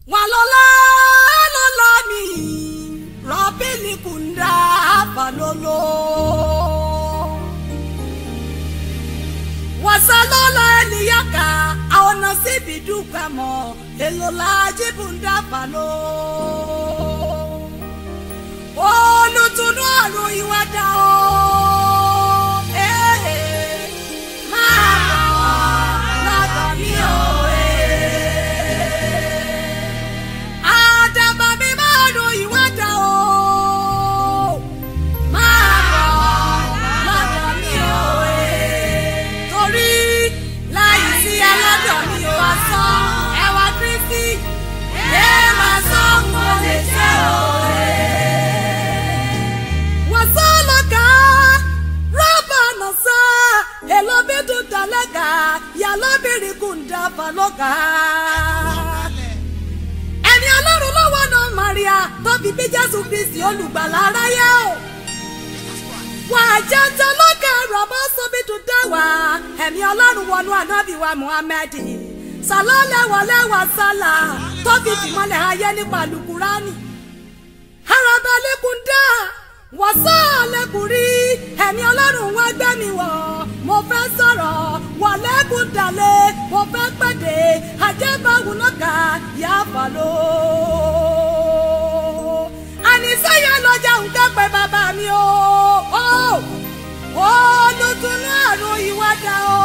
walola lola mi robili kunda falolo wasalola eliyaka aona sibi dukamo elola jibunda falo olùtùnú àrùn ìwádà o. Eh, eh, máa bọ̀ lọ́dọ̀ mi o. eh. Àdàbà mi máa rùn ìwádà o. Máa bọ̀ lọ́dọ̀ mi o. eh. Torí láì sí ẹlọ́dọ̀ mi ò wá sọ ẹwà Kristi. Yé máa sọ mo lè ṣe o. Wasalaka Rabanasa Elobidu Dalaga Yalobiri Kunda Faloka. Ẹni ọlọ́run lọ́wọ́ náà Maria tó fi bí Jésù Kristi olùgbàlà aráyé o. Wà á jẹ́ ń tẹ lọ́kà rọ̀bọ́ sóbi tó dá wá. Ẹ̀mí ọlọ́run wọnú ànábì wa Muhammed. Sàlọ́lẹ́wọ̀lẹ́wà sálà tó fi fìmọ́lẹ̀ ayé nípa Lukurani arabalẹ́kùndá wàsálẹ́kùnrí ẹ̀mí ọlọ́run wá gbẹ́ mi wọ̀ mo fẹ́ sọ̀rọ̀ wàlẹ́kùndàlẹ̀ mo fẹ́ pẹ̀dẹ̀ àjẹbáwò náà kà yá fàlọ́. àníṣẹ́yà lọ́jà ń kẹ́pẹ́ bàbá mi o ó olùtúnú àrùn ìwádà o.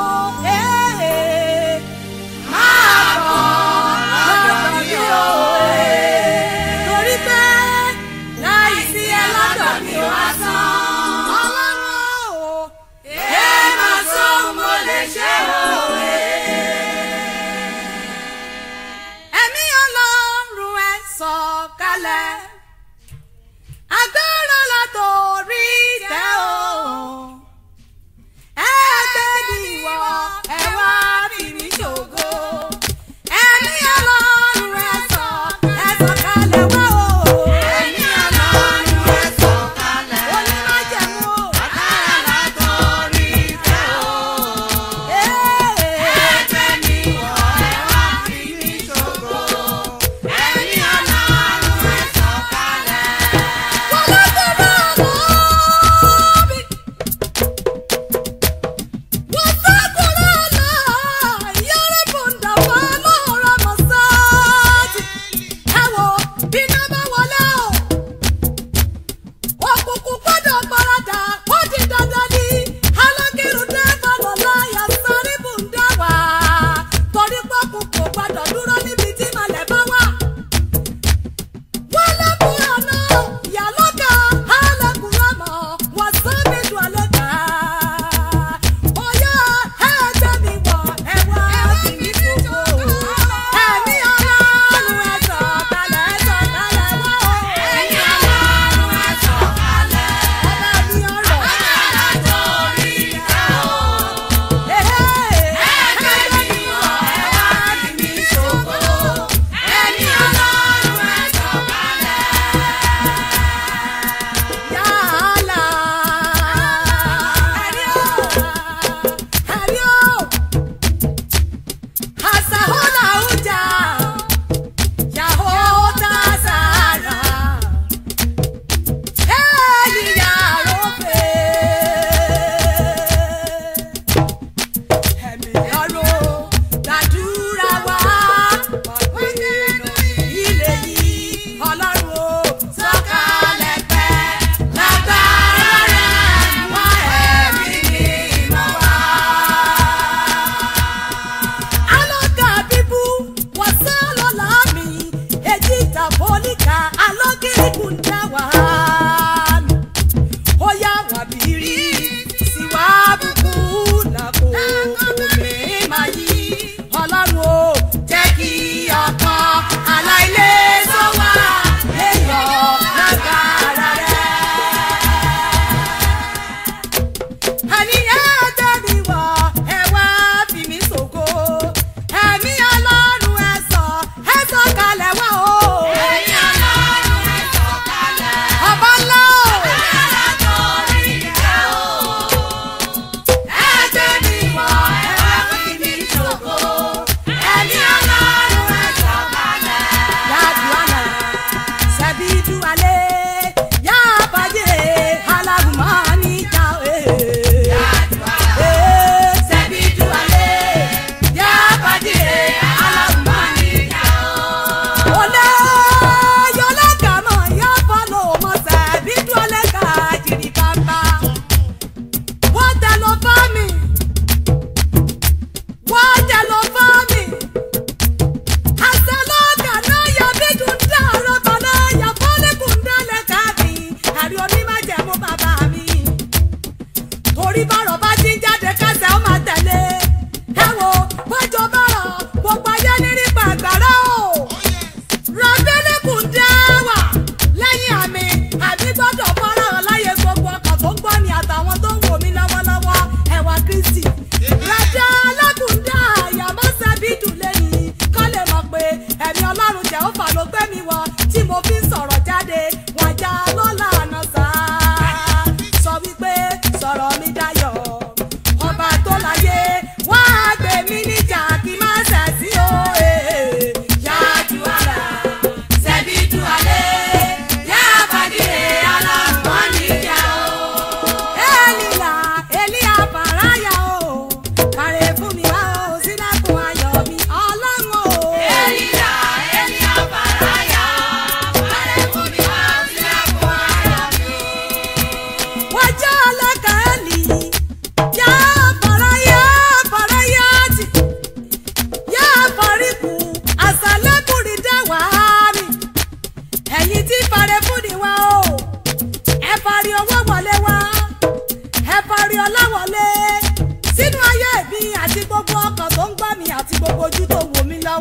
Ee, máa bọ̀ lọ́dọ̀ mi o. Torí pé láì sí ẹ lọ́dọ̀ mi ò wá sán. Ọlọ́run o, ẹ máa sọ mo lè ṣe òwe. Ẹ̀mí ọlọ́run ẹ sọ̀kalẹ̀. Agbára látòrí tẹ́ o. Ẹgbẹ́ ni ìwọ ẹ wá fi mí ṣògo. Ẹ̀mí ọlọ́run ẹ sọ̀ ẹ sọ̀kalẹ̀ wá o. Ẹ̀mí Ọlọ́run ẹ sọ̀kalẹ̀. Onímájẹ̀mú o. Agbára látòrí tẹ́ o. Ẹgbẹ́ ni wọ̀ ẹ wá fi mí ṣògo. Ẹ̀mí Ọlọ́run ẹ sọ̀kalẹ̀.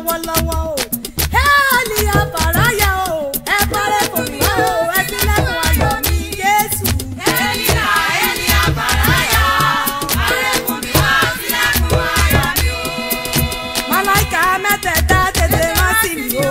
lọ́wọ́lọ́wọ́ o. Hẹ́ẹ̀lì àbàráyà o, ẹ parẹ́ kò ní wá o, ẹ sílẹ̀kùn ayọ̀ mi Jésù. Èlíyà, Èlíyà bàráyà, àrẹ̀kùn mi wá sílẹ̀kùn ayọ̀ mi o. Màláìka mẹ́tẹ̀ẹ̀ta tètè rán sí mi o.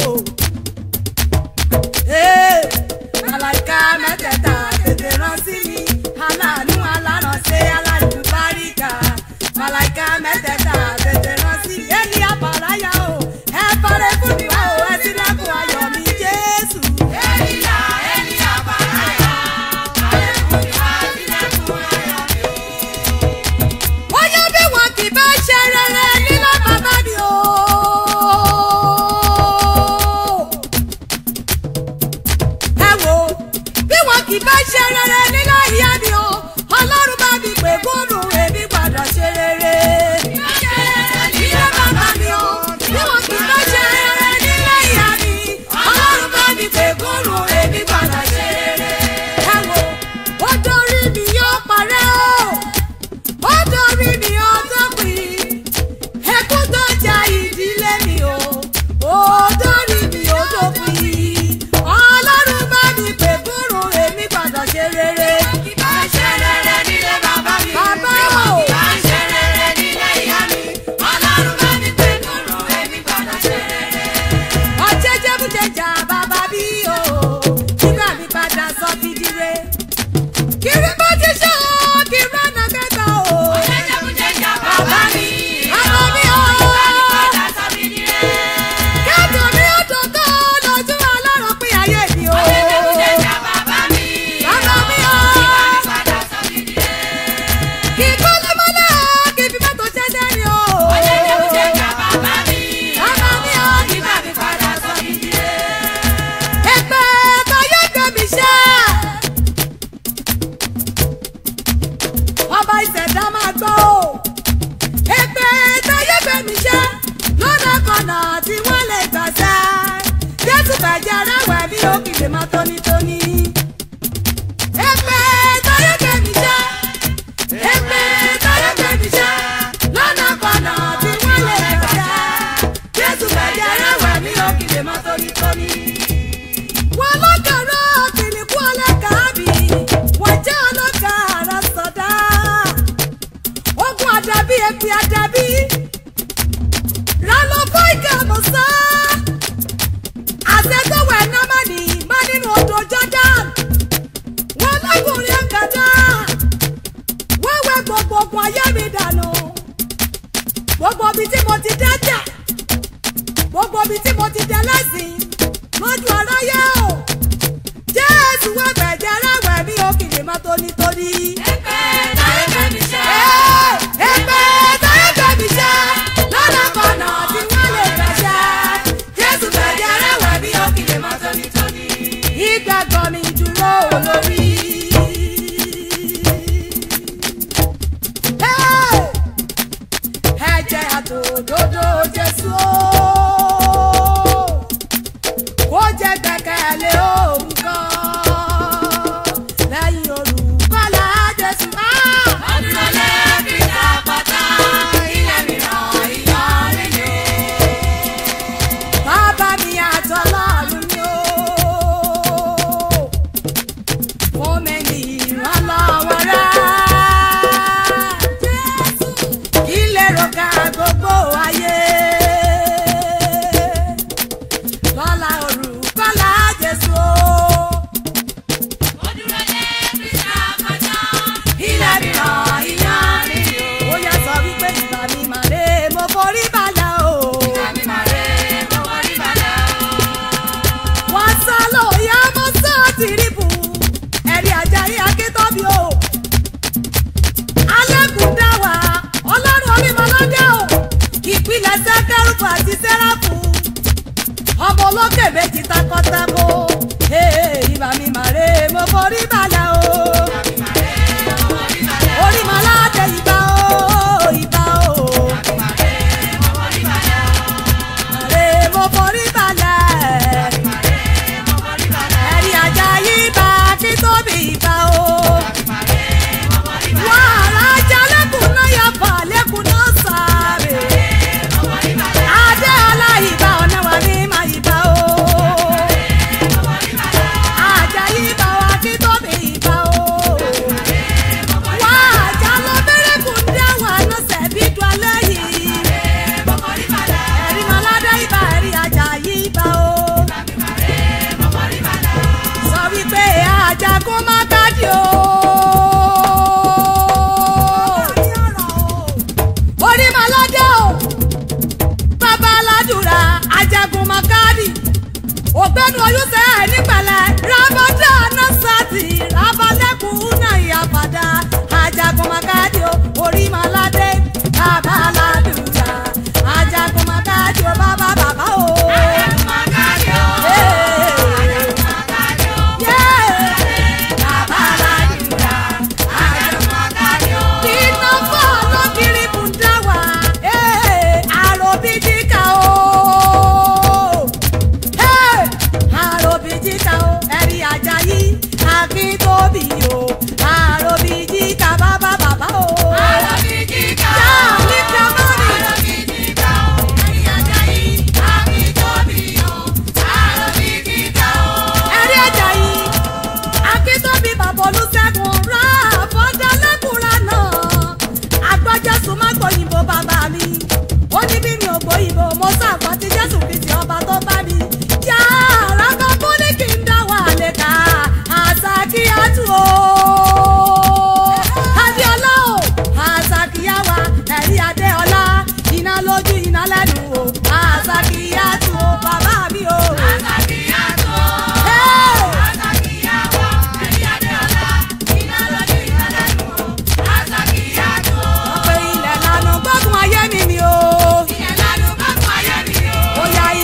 Ee, Màláìka mẹ́tẹ̀ẹ̀ta tètè rán sí mi. Aláàánú alárànṣe alálùbáríkà. Màláìka mẹ́tẹ̀ẹ̀ta tètè rán sí mi. Èlì àbàráyà o, ẹ parẹ́ fún mi wá o, ẹ sílẹ̀kùn ayọ̀ mi Jésù. Èlíyà, Èlíyà bàráyà, àrẹ̀kùn mi wá sílẹ̀kùn ayọ̀ mi o. Bóyá bí wọn kì bá ṣe rere nílá bàbá mi o. Ẹ wo bí wọn kì bá ṣe rere nílá ìyá mi o. Ọlọ́run bá mi pè gómù èmi gbọ́dọ̀ ṣe rere. Nílá bàbá mi o. Bí wọn kì bá ṣe rere nílá ìyá mi. Ọlọ́run bá mi pè gómù èmi gbọ́dọ̀ ṣe rere. Ẹ wo ó dorí mi yóò parẹ́ o ó dorí mi ọjọ́ pin ẹkún tó ja ìdílé mi o ó dorí mi ọjọ́ pin ọlọ́run bá mi pè fúnrun èmi gbọ́dọ̀ ṣe rere. Bá ń ṣe rere nílé bàbá mi. Bàbá o. Bá ń ṣe rere nílé ìyá mi. Ọlọ́run bá mi pè kúrò, èmi gbọ́dọ̀ ṣe rere. ọjẹ́ jẹ́bùjẹjà bàbá bí o nígbà mi padà sọ fìdíre. kiri bá ti ṣe o kí rọ́nà kẹta o. Jẹ́jẹ́kújẹ́jà bàbá mi. Bàbá mi o. Padà sọ mí dire. kẹ́tù mi ó dòdò lójú ọlọ́run pín ayé mi o. Jẹ́jẹ́kújẹ́jà bàbá mi. Bàbá mi o. Padà sọ mí dire. kì í kó lọ́mọdé kì í fi mọ́tò ṣẹ́ṣẹ́ ni o. Jẹ́jẹ́kújẹ́jà bàbá mi. Bàbá mi o. Nígbà mi padà sọ mí dire. Ẹgbẹ́ táyé gbẹ̀mí ṣẹ́. Ọba ìṣẹ̀dá máa gbọ́ o. Ẹgbẹ́ táyé gbẹ̀mí ṣẹ́. Lọ́nà kọ̀nà tí wọ́n lè gbàṣẹ́. Jésù fẹ̀jẹ̀ rẹ̀wẹ̀ bí ó kìlè máa tónítóní. Ẹgbẹ́ táyé gbẹ̀mí ṣẹ́. Ẹgbẹ́ táyé gbẹ̀mí ṣẹ́. Lọ́nà kọ̀nà tí wọ́n lè gbàṣẹ́. Jésù fẹ̀jẹ̀ rẹ̀wẹ̀ bí ó kìlè máa tónítóní wọ́n lọ́kàrá kìnìkú ọlọ́kàábì wọ́n jẹ́ ọlọ́kàrá sọ̀dá. ogun àdàbí èpè àdàbí rálọ́kọ́ ìkàmọ̀sá. àṣetọ́wọ̀ ẹ̀ná má ní má nínú odò Jordan. wọ́n lọ́kùnrin ọ̀gàdá. wọ́n wẹ gbogbo ogun ayé mi dànù. gbogbo ibi tí mo ti dájà gbogbo ibi tí mo ti dẹ lẹ́sìn lójú aráyé o jésù wá bẹ̀jẹ̀ aráwẹ̀ mi ò kì lè má tónítóní. Ẹgbẹ́ táyé gbẹ̀mí ṣẹ́. ẹgbẹ́ táyé gbẹ̀mí ṣẹ́ lọ́nà kọ̀nà tí wọ́n lè gbẹ̀ṣẹ́ jésù bẹ̀jẹ̀ aráwẹ̀ mi ò kì lè má tónítóní. ìgbàgbọ́ mi dúró olórí. ẹ̀jẹ̀ àtòdodo jésù o kó jẹ́ gbẹ́kẹ̀lé òun kan lẹ́yìn olùkọ́lá jésù máa. Ọdún ọlẹ́ fi dá pátá. Ilé mìíràn ìyọrin ni. bàbá mi àtọ́lọ́run ni ó fún mi ní ìrànlọ́wọ́ rẹ̀ kí lè rògbà gbogbo ayé lọ́la olùkọ́lá jésù ó. Ọdún ọlẹ́ fi dá pátá. ilẹ̀ mìíràn ìyọrin ni ó. ó yá sọ wípé ìgbà mi màlẹ́ mo forí balẹ̀ o. Àmì màrè mọ́wọ́ rí balẹ̀ o. wọ́n sá lóya mọ́ sá tìrìbù ẹ̀rí ajayi akíntóbi o. alẹ́kùn dá wa ọlọ́run orímọlọ́dẹ o ìpìlẹ̀ sẹ́kẹ́rùfù àti sẹ́ráfù ọmọ olókè méjì takọ́tabo ìbà mi màrè mo forí balẹ̀ o. Àmì màrè mọ́wọ́ rí balẹ̀ o. orímọlọ́dẹ ìbà o ìbà o. Àmì màrè mọ́wọ́ rí balẹ̀ o. màrè mo forí balẹ̀. Àmì màrè mọ́wọ́ rí balẹ̀ o. ẹ̀rí ajayi bá akíntóbi ìbà o. Àmì màrè mọ́wọ́ rí balẹ̀ o. wàhálà ajá lẹ́kùn náà yà fà lẹ́kùn náà sáré. Mọ́wọ́ rí balẹ̀ o. adé ọlá káàdì o. orí maládé o. bàbá aládùúrà ajagun makadi. ògbẹ́nu oyúnṣẹ́ ẹ̀ nípẹ̀lẹ́ rabada nasati rabalẹ́kùn náà ìyàpadà ajagun makadi o. orí maládé bàbá aládùúrà ajagun makadi o bàbá bàbá o. Iná fọ́ lọ́kìrì bùdáwà, àròbìjìká o. Àròbìjìká o, ẹ̀rí Àjàyí, Akíntóbi o. Àròbìjìká bàbá bàbá o. Yáà ní Kamari. Ẹ̀rí Àjàyí, Akíntóbi bàbá Olúṣẹ́gun rà fọ́dálẹ́kùnrin náà. Agbọ́jọ́sùn má gbòyìnbó bàbá mi. Ó ní bí mi ò gbòyìnbó, mo sàgbọ́ ti Jésù Kristi ọba tó bá mi. Yàrá kan fún ní kí n dá wà lẹ́ka, àṣà kí á tù o. Adéọlá o, àṣà kí á wà, ẹ̀rí Adéọlá. Iná lójú iná lẹ́nu o, àṣà kí á tù o, bàbá mi o. Hey! Ọ̀pẹ ilẹ̀ lànà gbọ́dún ayé mi ni o. Ó yá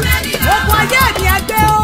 mẹ́rìnlá. ogun ayé mi ẹgbẹ́ o